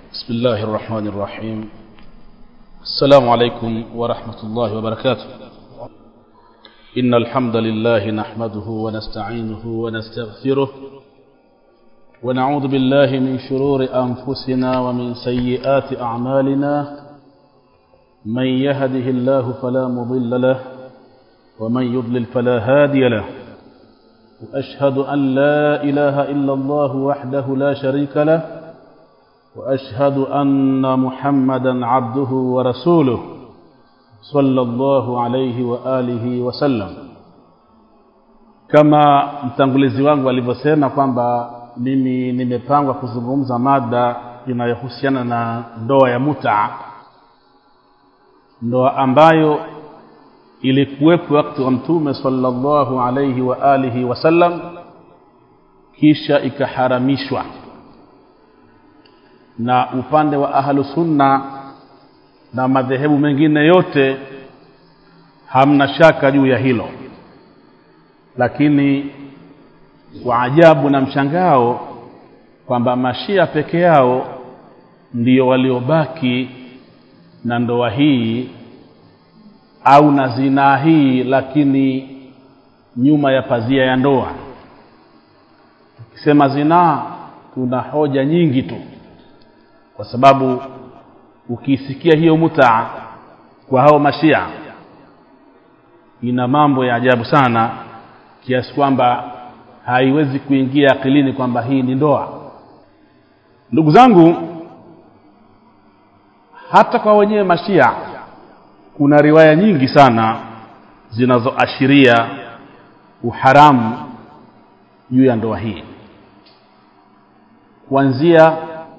بسم الله الرحمن الرحيم السلام عليكم ورحمة الله وبركاته إن الحمد لله نحمده ونستعينه ونستغفره ونعوذ بالله من شرور أنفسنا ومن سيئات أعمالنا من يهده الله فلا مضل له ومن يضلل فلا هادي له وأشهد أن لا إله إلا الله وحده لا شريك له واشهد ان محمدا عبده ورسوله صلى الله عليه واalihi wasallam kama mtangulizi wangu alivyosema kwamba mimi nimepangwa kuzungumza mada inayohusiana na ndoa ya muta ndoa ambayo ilikuwepo wakati wa mtume sallallahu alaihi wa alihi wasallam kisha ikaharamishwa na upande wa ahlu sunna na madhehebu mengine yote hamna shaka juu ya hilo lakini kwa ajabu na mshangao kwamba mashia peke yao ndio waliobaki na ndoa hii au na zinaa hii lakini nyuma ya pazia ya ndoa tukisema zinaa tuna hoja nyingi tu kwa sababu ukisikia hiyo mutaa kwa hao mashia ina mambo ya ajabu sana kiasi kwamba haiwezi kuingia akilini kwamba hii ni ndoa ndugu zangu hata kwa wenyewe mashia kuna riwaya nyingi sana zinazoashiria uharamu juu ya ndoa hii kuanzia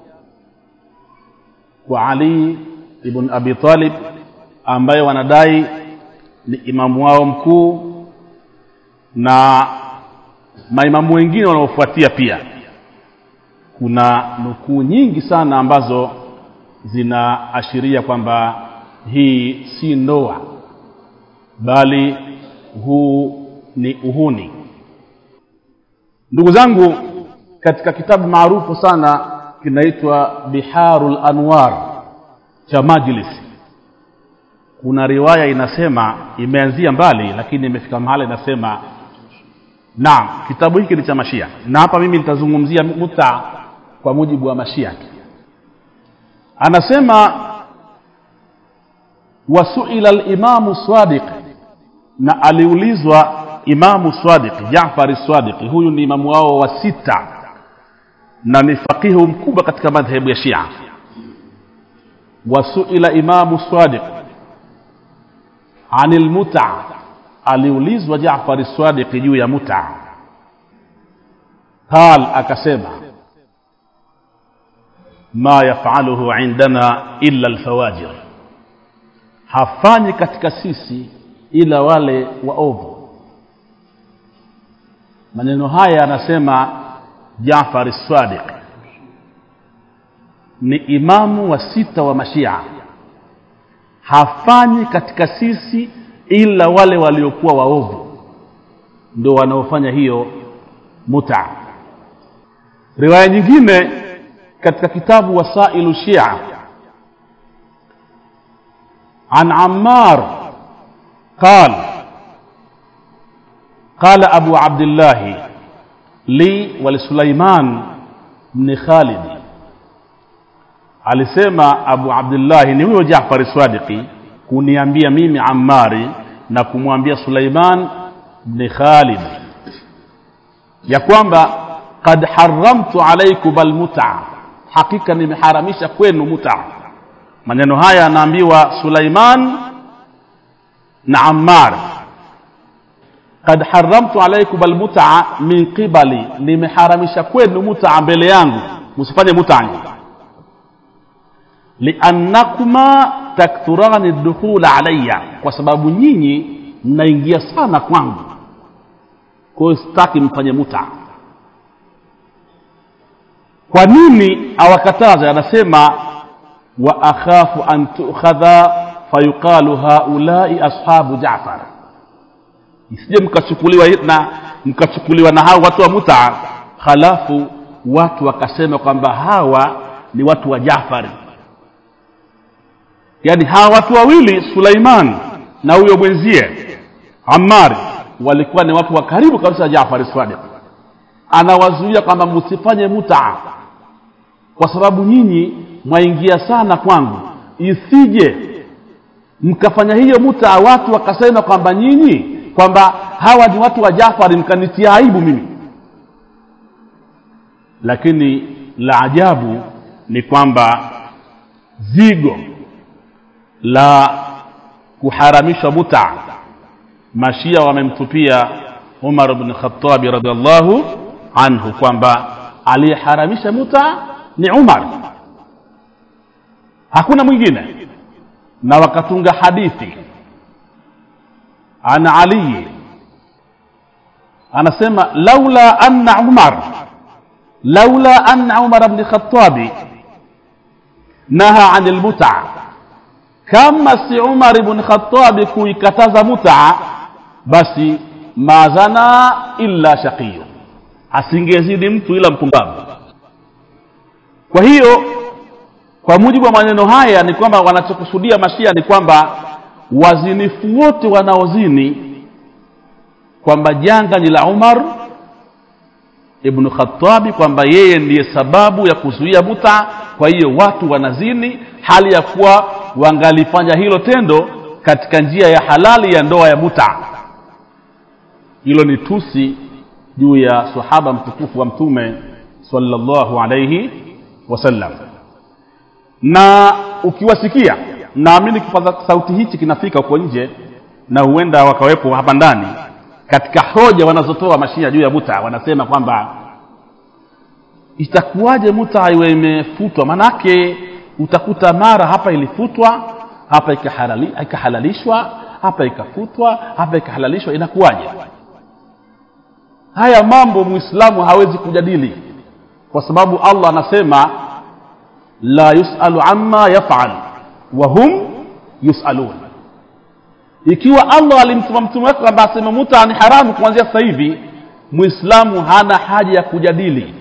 kwa Ali ibn Abi Talib ambaye wanadai ni imamu wao mkuu na maimamu wengine wanaofuatia pia kuna nukuu nyingi sana ambazo zinaashiria kwamba hii si ndoa bali huu ni uhuni ndugu zangu katika kitabu maarufu sana kinaitwa biharul anwar cha majlis kuna riwaya inasema imeanzia mbali lakini imefika mahali inasema naam kitabu hiki ni cha mashia na hapa mimi nitazungumzia muta kwa mujibu wa mashia anasema wasuila limamu sadiq na aliulizwa imamu sadiq jafari sadiq huyu ni imamu wao wa sita na ni faqihu mkubwa katika madhehebu ya Shia wasuila imamu Sadiq anil muta aliulizwa Jaafar Sadiq juu ya muta qal akasema ma yafaluhu indana illa alfawajir hafanyi katika sisi ila wale waovu maneno haya anasema Jaafar Sadiq ni imamu wa sita wa Mashia, hafanyi katika sisi ila wale waliokuwa waovu ndio wanaofanya hiyo muta. Riwaya nyingine katika kitabu Wasailu Shia an Ammar قال قال أبو عبد الله li walisulaiman bni khalid alisema abu abdillahi ni huyo jafari swadiki kuniambia mimi ammari na kumwambia suleiman bni khalid ya kwamba kad haramtu alaikum almuta hakika nimeharamisha kwenu muta maneno haya anaambiwa suleiman na ammar kad haramtu alaikum almut'a min qibali nimeharamisha kwenu mut'a mbele yangu msifanye mut'a liannakuma takthurani dukhula alayya kwa sababu nyinyi mnaingia sana kwangu kwa hiyo sitaki mfanye mut'a kwa nini awakataza anasema wa akhafu an tu'khadha fayuqalu haulai ashabu ja'far isije mkachukuliwa na mkachukuliwa na hao watu wa muta halafu watu wakasema kwamba hawa ni watu wa jafari yaani hawa watu wawili suleiman na huyo mwenzie amari walikuwa ni watu wa karibu kabisa jafari sadiq anawazuia kwamba msifanye mutaa kwa sababu nyinyi mwaingia sana kwangu isije mkafanya hiyo mutaa watu wakasema kwamba nyinyi kwamba hawa ni watu wa jafari mkanitia aibu mimi lakini la ajabu ni kwamba zigo la kuharamishwa muta mashia wamemtupia umar bn khatabi radiallahu anhu kwamba aliyeharamisha muta ni umar hakuna mwingine na wakatunga hadithi an aliyi anasema laula anna umar laula anna umar bni khatabi naha ani lmutaa kama si umar ibn khatabi kuikataza mutaa basi mazana illa shaqiyu asingezidi mtu ila mpumbavu kwa hiyo kwa mujibu wa maneno haya ni kwamba wanachokusudia mashia ni kwamba wazinifu wote wanaozini kwamba janga ni la umar ibnu khatabi kwamba yeye ndiye sababu ya kuzuia muta kwa hiyo watu wanazini hali ya kuwa wangalifanya hilo tendo katika njia ya halali ya ndoa ya muta hilo ni tusi juu ya sahaba mtukufu wa mtume sallallahu alaihi wasallam na ukiwasikia naamini kipaza sauti hichi kinafika huko nje na huenda wakawepo hapa ndani katika hoja wanazotoa mashia juu ya muta wanasema kwamba itakuwaje muta iwe imefutwa manake utakuta mara hapa ilifutwa hapa ikahalali, ikahalalishwa hapa ikafutwa hapa ikahalalishwa inakuwaje haya mambo muislamu hawezi kujadili kwa sababu allah anasema la yusalu amma yafal wa hum yusalun ikiwa allah alimtuma mtume wake kwamba aseme muta ni haramu kuanzia sasa hivi muislamu hana haja ya kujadili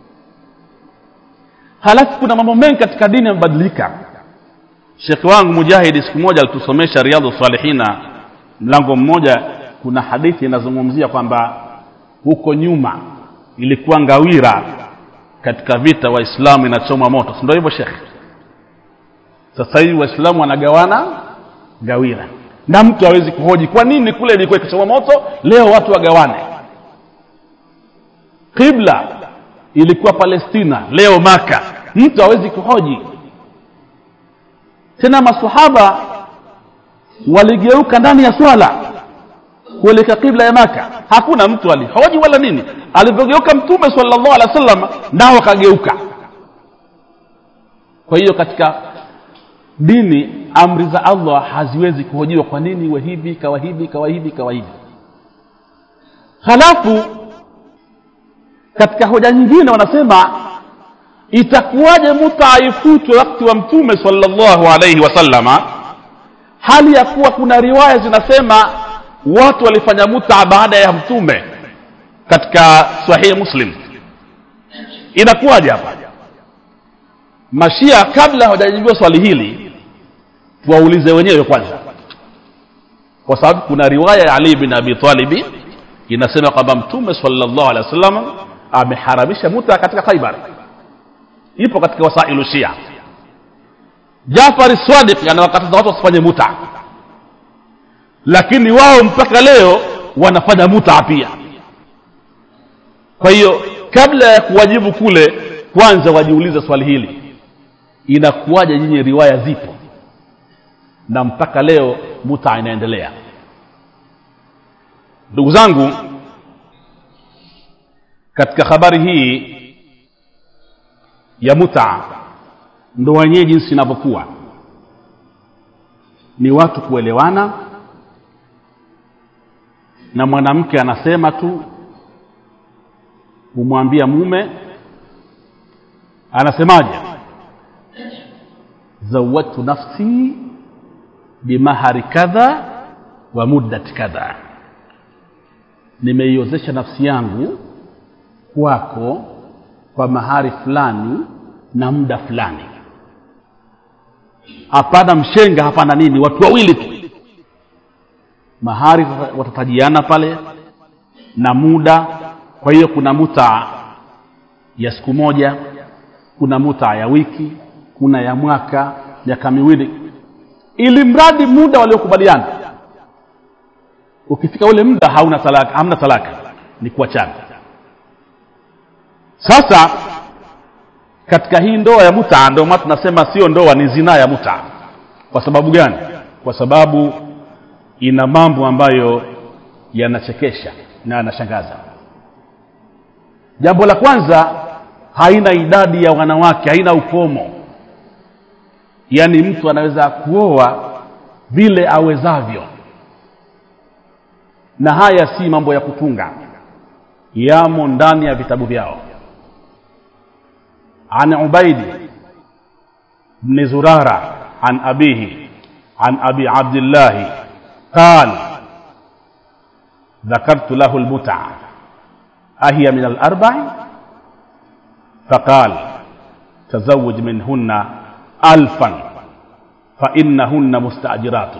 halafu kuna mambo mengi katika dini yamebadilika shekhe wangu mujahidi siku moja alitusomesha riadhu salihina mlango mmoja kuna hadithi inazungumzia kwamba huko nyuma ilikuwa ngawira katika vita waislamu inachoma moto si ndio hivyo shekhe sasa hivi waislamu wanagawana ngawira na mtu hawezi kuhoji kwa nini kule ilikuwa ikichoma moto leo watu wagawane qibla ilikuwa palestina leo maka mtu hawezi kuhoji tena masahaba waligeuka ndani ya swala kuelekea qibla ya maka hakuna mtu alihoji wala nini alivyogeuka mtume salllahu alehi wa sallam nao akageuka kwa hiyo katika dini amri za allah haziwezi kuhojiwa kwa nini iwe hivi ikawa hivi ikawa hivi ikawa hivi halafu katika hoja nyingine wanasema itakuwaje muta ifutwe wakati wa mtume salllahu alaihi wasallama hali ya kuwa kuna riwaya zinasema watu walifanya muta baada ya mtume katika sahihi muslim inakuwaje hapa mashia kabla hawajajibiwa swali hili tuwaulize wenyewe kwanza kwa sababu kuna riwaya ya ali bin abi talibi inasema kwamba mtume salllahu alehi wa sallam ameharamisha muta katika khaibar ipo katika wasailu shia jafari swadik anawakataza watu wasifanye muta lakini wao mpaka leo wanafanya muta pia kwa hiyo kabla ya kuwajibu kule kwanza wajiulize swali hili inakuwaje nyinyi riwaya zipo na mpaka leo muta inaendelea ndugu zangu katika habari hii ya muta ndoa yenyewe jinsi inavyokuwa ni watu kuelewana na mwanamke anasema tu humwambia mume anasemaje zawatu nafsi bimahari kadha wa muddati kadha nimeiozesha nafsi yangu kwako kwa mahari fulani na muda fulani hapana mshenga hapana nini watu wawili tu mahari watatajiana pale na muda kwa hiyo kuna muta ya siku moja kuna muta ya wiki kuna ya mwaka miaka miwili ili mradi muda waliokubaliana ukifika ule muda hauna talaka hamna talaka ni kuachana sasa katika hii ndoa ya muta ndio maana tunasema sio ndoa ni zinaa ya muta kwa sababu gani kwa sababu ina mambo ambayo yanachekesha na yanashangaza jambo la kwanza haina idadi ya wanawake haina ukomo yaani mtu anaweza kuoa vile awezavyo na haya si mambo ya kutunga yamo ndani ya vitabu vyao an ubaidi bni zurara an abihi an abi abdillahi qal ذكرت له المتعة أهي من الأربع فقال تزوج منهن ألفا فإنهن مستأجرات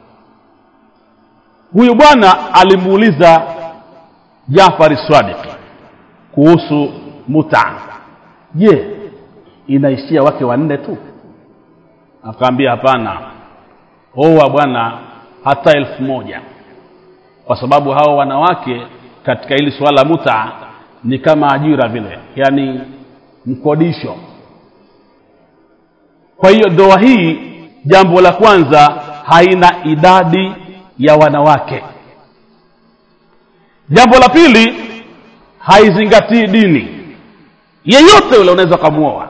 huyu bwana alimuuliza jafari swadiki kuhusu muta je inaishia wake wanne tu akaambia hapana oa bwana hata elfu moja kwa sababu hao wanawake katika hili suala la muta ni kama ajira vile yaani mkodisho kwa hiyo ndoa hii jambo la kwanza haina idadi ya wanawake jambo la pili haizingatii dini yeyote ule unaweza ukamwoa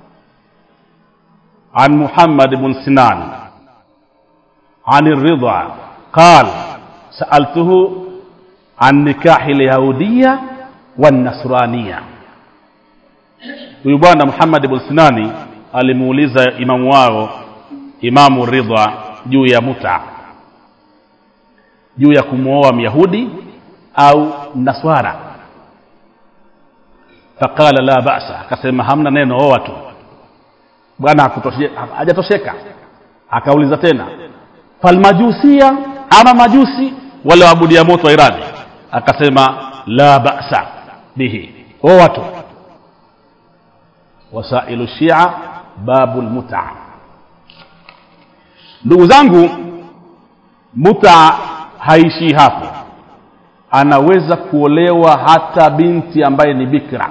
an muhammad bn sinan an ridha qal saaltuhu an nikahi lyahudiya wannasraniya huyu bwana muhammad bn sinani alimuuliza imamu wao imamu ridha juu ya muta juu ya kumwoa myahudi au naswara faqala la basa akasema hamna neno oa tu bwana hajatosheka akauliza tena falmajusia ama majusi wale waabudia moto wa irani akasema la basa bihi oa tu wasailu shia babu lmuta ndugu zangu muta haishii hapo anaweza kuolewa hata binti ambaye ni bikra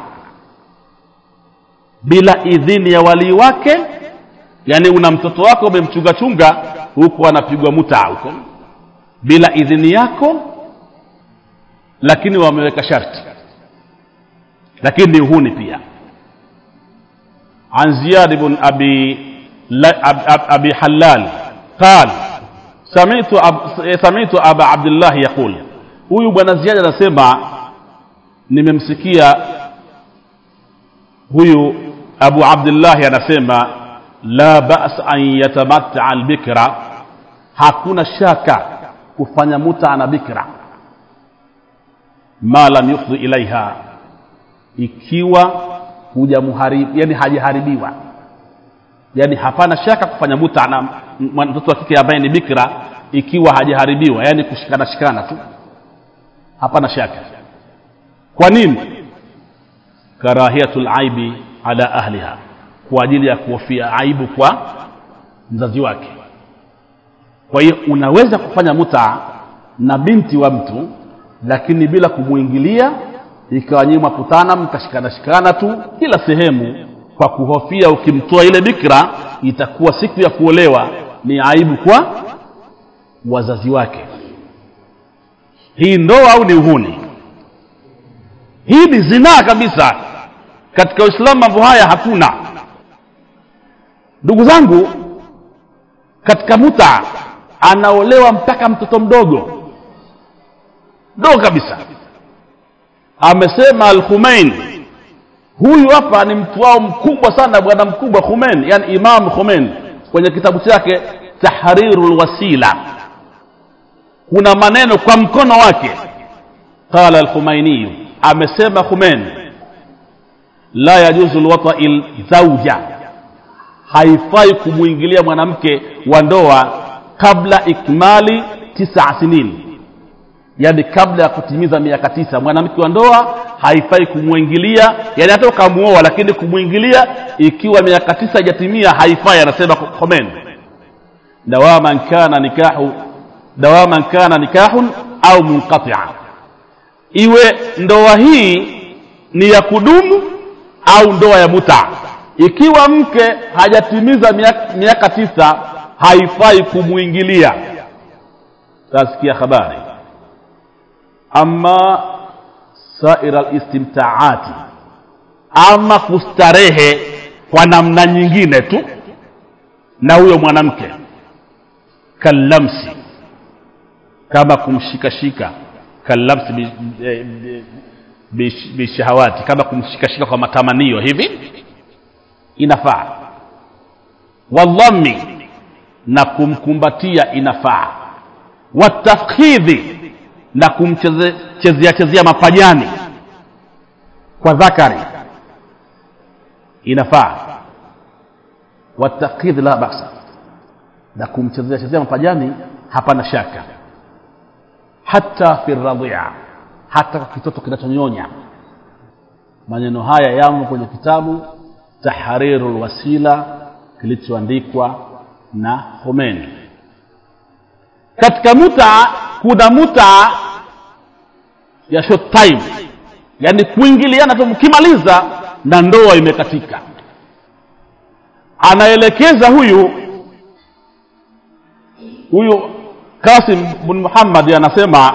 bila idhini ya walii wake yaani una mtoto wako umemchungachunga huko anapigwa muta huko bila idhini yako lakini wameweka sharti lakini ni uhuni pia عن زياد بن أبي أبي حلال قال سمعت أب سمعت أبا عبد الله يقول huyu bwana ziada anasema nimemsikia huyu abu abdillahi anasema la bas an yatamataa albikra hakuna shaka kufanya muta na bikra ma lam yufdhi ilaiha ikiwa hujamuharibu yani hajaharibiwa yani hapana shaka kufanya muta na mtoto wa kike ambaye ni bikra ikiwa hajaharibiwa yani kushikana shikana tu hapana shaka kwa nini karahiyatul aibi ala ahliha kwa ajili ya kuhofia aibu kwa mzazi wake kwa hiyo unaweza kufanya muta na binti wa mtu lakini bila kumwingilia ikawa nyinyi mwakutana mkashikana shikana tu kila sehemu kwa kuhofia ukimtoa ile bikra itakuwa siku ya kuolewa ni aibu kwa wazazi wake hii ndoa au ni uhuni hii ni zinaa kabisa katika uislamu mambo haya hakuna ndugu zangu katika muta anaolewa mpaka mtoto mdogo mdogo kabisa amesema al-Khumein huyu hapa ni mtu wao mkubwa sana bwana mkubwa Khumein yani Imam Khumein kwenye kitabu chake Tahrirul Wasila kuna maneno kwa mkono wake qala al-Khumaini amesema Khumein la yajuzu lwatai zauja haifai kumwingilia mwanamke wa ndoa kabla ikmali tisa sinin yani kabla ya kutimiza miaka tisa mwanamke wa ndoa haifai kumwingilia yani hata ukamuoa lakini kumwingilia ikiwa miaka tisa haijatimia haifai anasema khomen dawaman kana nikahu dawaman kana nikahun au munqatia iwe ndoa hii ni ya kudumu au ndoa ya muta ikiwa mke hajatimiza miaka, miaka tisa haifai kumwingilia tasikia habari ama saira listimtaati ama kustarehe kwa namna nyingine tu na huyo mwanamke kallamsi kama kumshikashika kallamsi bishahawati bi, bi, kama kumshikashika kwa matamanio hivi inafaa wadhammi na kumkumbatia inafaa watafkhidhi na kumchezea chezea mapajani kwa dhakari inafaa watafkhidhi la basa na kumchezea chezea mapajani hapana shaka hata fi radhia hata kwa kitoto kinachonyonya maneno haya yamo kwenye kitabu tahriru lwasila kilichoandikwa na Khomeini. Katika muta kuna muta ya short time, yani kuingiliana tu, mkimaliza na ndoa imekatika. Anaelekeza huyu huyu Qasim bin Muhammad anasema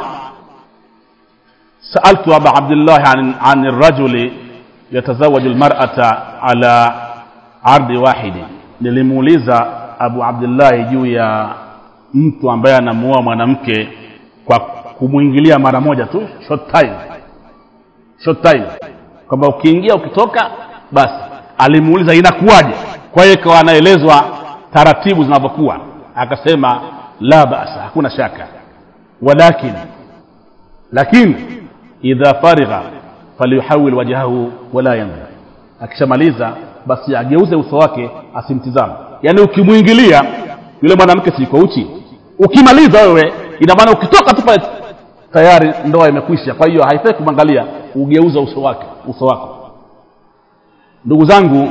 saaltu aba Abdullah an, an rajuli yatazawaju lmarata ala ardi wahidi, nilimuuliza Abu Abdillahi juu ya mtu ambaye anamuoa mwanamke kwa kumwingilia mara moja tu, short time, short time, kwamba ukiingia ukitoka basi. Alimuuliza inakuwaje? Kwa hiyo ikawa anaelezwa taratibu zinavyokuwa, akasema la basa, hakuna shaka, walakin lakini idha farigha falyuhawil wajhahu wala yanzur, akishamaliza basi ageuze uso wake asimtizame. Yaani ukimwingilia yule mwanamke siko uchi, ukimaliza wewe, ina maana ukitoka tu pale tayari ndoa imekwisha. Kwa hiyo haifai kumwangalia, ugeuza uso wake uso wako. Ndugu zangu,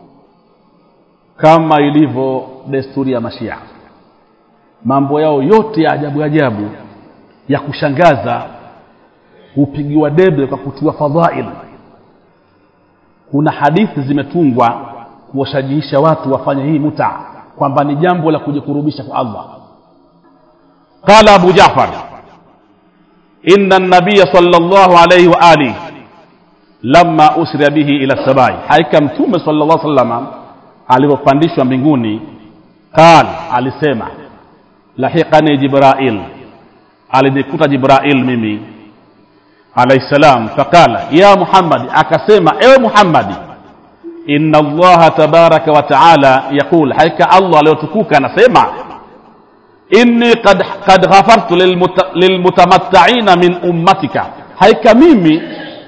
kama ilivyo desturi ya Mashia, mambo yao yote ya ajabu ajabu ya kushangaza hupigiwa debe kwa kutiwa fadhail. Kuna hadithi zimetungwa kuwashajiisha watu wafanye hii muta, kwamba ni jambo la kujikurubisha kwa Allah. Qala Abu Jafar, inna nabiya sallallahu alayhi wa alihi lamma usriya bihi ila sabai, hakika Mtume sallallahu alayhi wasallam alipopandishwa mbinguni, qal, alisema lahiqani Jibrail, alinikuta Jibrail mimi alayhi salam, faqala ya Muhammad, akasema ewe Muhammadi, inna Allaha tabaraka wa taala yaqul, hakika Allah aliyotukuka anasema inni qad, qad ghafartu lilmuta, lilmutamattaina min ummatika, hakika mimi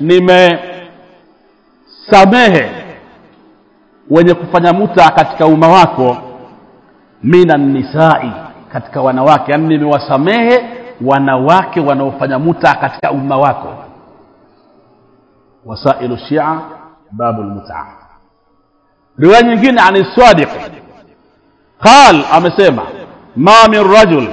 nimesamehe wenye kufanya muta katika umma wako, minan nisai, katika wanawake, yani nimewasamehe wanawake wanaofanya muta katika umma wako. Wasailu Shia babu lmuta. Riwaya nyingine ani Sadiq qal, amesema ma min rajul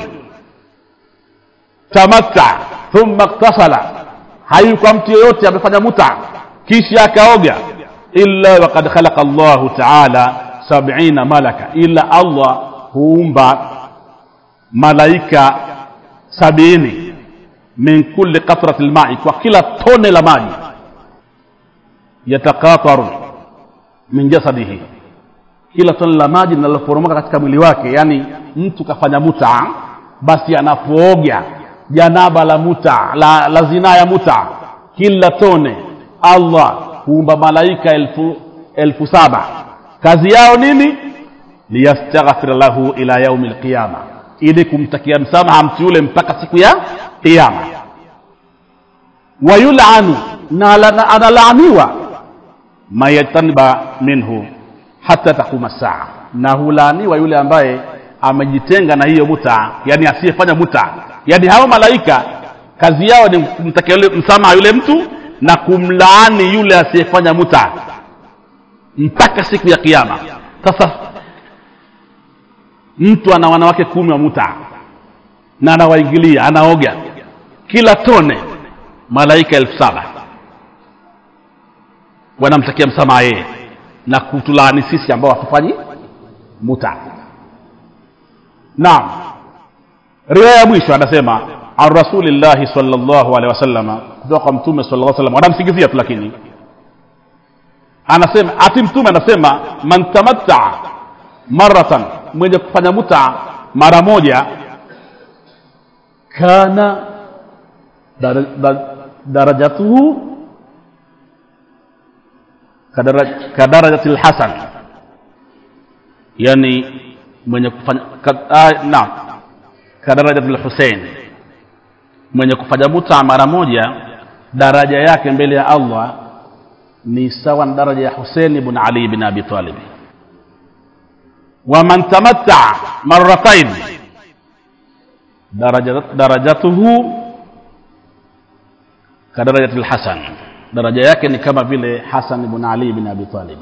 tamatta thumma iktasala, hayuko mtu yoyote amefanya muta kisha akaoga, illa waqad khalaqa Allahu taala sabina malaka, illa Allah huumba malaika sabini min kulli qatrati lmai, kwa kila tone la maji, yatakataru min jasadihi, kila tone la maji linaloporomoka katika mwili wake. Yani mtu kafanya muta, basi anapooga janaba la muta la, la zinaa ya muta, kila tone Allah huumba malaika elfu, elfu saba. Kazi yao nini? liyastaghfira lahu ila yaumi lqiyama ili kumtakia msamaha mtu yule mpaka siku ya Kiyama. Wayulanu, na analaniwa mayataniba minhu hata takuma saa na hulaaniwa yule ambaye amejitenga na hiyo muta yani asiyefanya muta yani hao malaika kazi yao ni kumtakia yule msamaha yule mtu na kumlaani yule asiyefanya muta mpaka siku ya kiama sasa mtu ana wanawake kumi wa muta na anawaingilia anaoga kila tone malaika elfu saba wanamtakia msamaha yeye na kutulaani sisi ambao hatufanyi muta naam riwaya ya mwisho anasema an rasulillahi salllahu alehi wasalama kutoka kwa mtume sala lla salam wanamsingizia tu lakini anasema ati mtume anasema man tamattaa maratan mwenye kufanya muta mara moja kana dar, dar, darajatuhu kadara- kadarajati lhasan yani mwenye kufanya ka, ah, naam kadarajati lhusein mwenye kufanya muta mara moja daraja yake mbele ya allah ni sawa na daraja ya husein ibn ali bin abi talib waman tamattaa maratain daraja- darajatuhu kadarajati lhasan daraja yake ni kama vile hasan ibn ali bin abi talib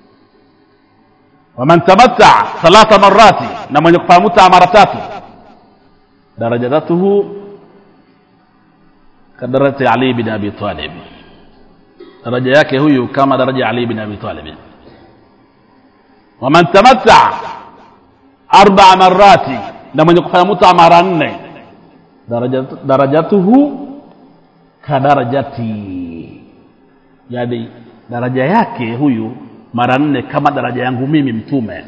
waman tamattaa thalatha marati na mwenye kufanya mutaa mara tatu darajatuhu kadarajati ali bin abi talib daraja yake huyu kama daraja ya ali bin abi talib waman tamattaa arbaa marati na mwenye kufanya mutaa mara nne darajat- darajatuhu kadarajati yani daraja yake huyu mara nne kama daraja yangu mimi mtume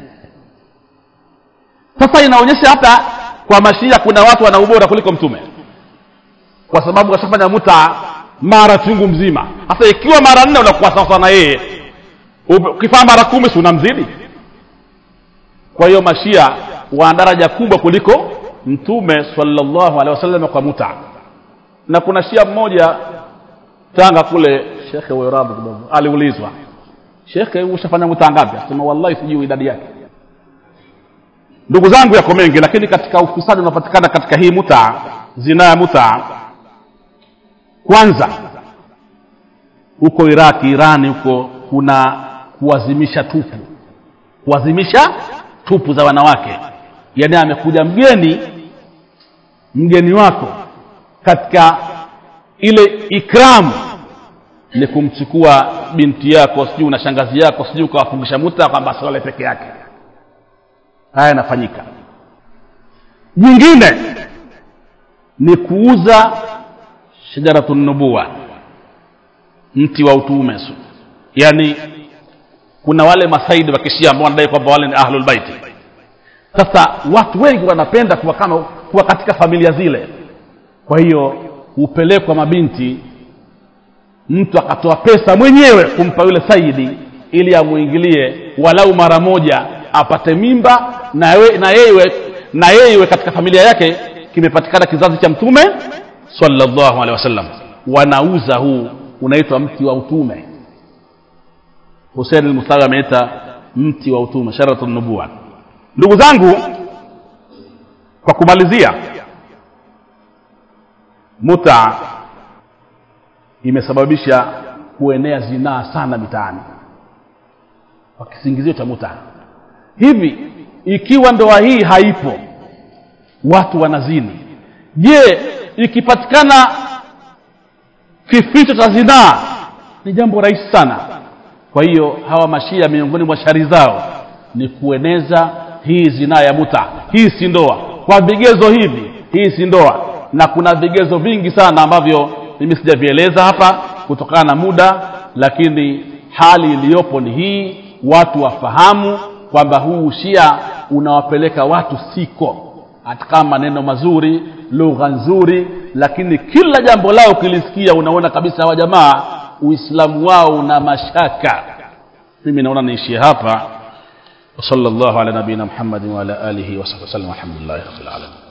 sasa inaonyesha hata kwa mashia kuna watu wana ubora kuliko mtume kwa sababu washafanya muta mara chungu mzima sasa ikiwa mara nne unakuwa sawasawa na yeye Upe- ukifanya mara kumi si unamzidi kwa hiyo mashia wana daraja kubwa kuliko mtume sallallahu alaihi wasallam kwa muta na kuna shia mmoja tanga kule shekhe weradhi kidogo aliulizwa shekhe ushafanya muta ngapi asema wallahi sijui idadi yake ndugu zangu yako mengi lakini katika ufisadi unapatikana katika hii muta zina ya muta kwanza huko iraki irani huko kuna kuwazimisha tupu kuwazimisha tupu za wanawake yaani amekuja mgeni mgeni wako katika ile ikramu ni kumchukua binti yako sijui na shangazi yako sijui ukawafungisha muta kwamba asiwale peke yake haya yanafanyika nyingine ni kuuza shajaratu nubuwa mti wa utume su yaani kuna wale masaidi wa kishia ambao wanadai kwamba wale ni ahlul baiti sasa watu wengi wanapenda kuwa kama kuwa katika familia zile kwa hiyo hupelekwa mabinti mtu akatoa pesa mwenyewe kumpa yule saidi ili amwingilie walau mara moja apate mimba na we- na yeye na yeye katika familia yake kimepatikana kizazi cha mtume sallallahu alaihi wasallam wanauza huu unaitwa mti wa utume husein almustawi ameita mti wa utume sharatu nubua ndugu zangu kwa kumalizia muta imesababisha kuenea zinaa sana mitaani kwa kisingizio cha muta hivi ikiwa ndoa hii haipo watu wanazini je ikipatikana kificho cha zinaa ni jambo rahisi sana kwa hiyo hawa mashia miongoni mwa shari zao ni kueneza hii zinaa ya muta hii si ndoa kwa vigezo hivi hii si ndoa na kuna vigezo vingi sana ambavyo mimi sijavieleza hapa kutokana na muda lakini hali iliyopo ni hii watu wafahamu kwamba huu ushia unawapeleka watu siko hata kama maneno mazuri lugha nzuri lakini kila jambo lao ukilisikia unaona kabisa hawa jamaa uislamu wao una mashaka mimi naona niishie hapa وصلى الله على نبينا محمد وعلى اله وصحبه وسلم والحمد لله رب العالمين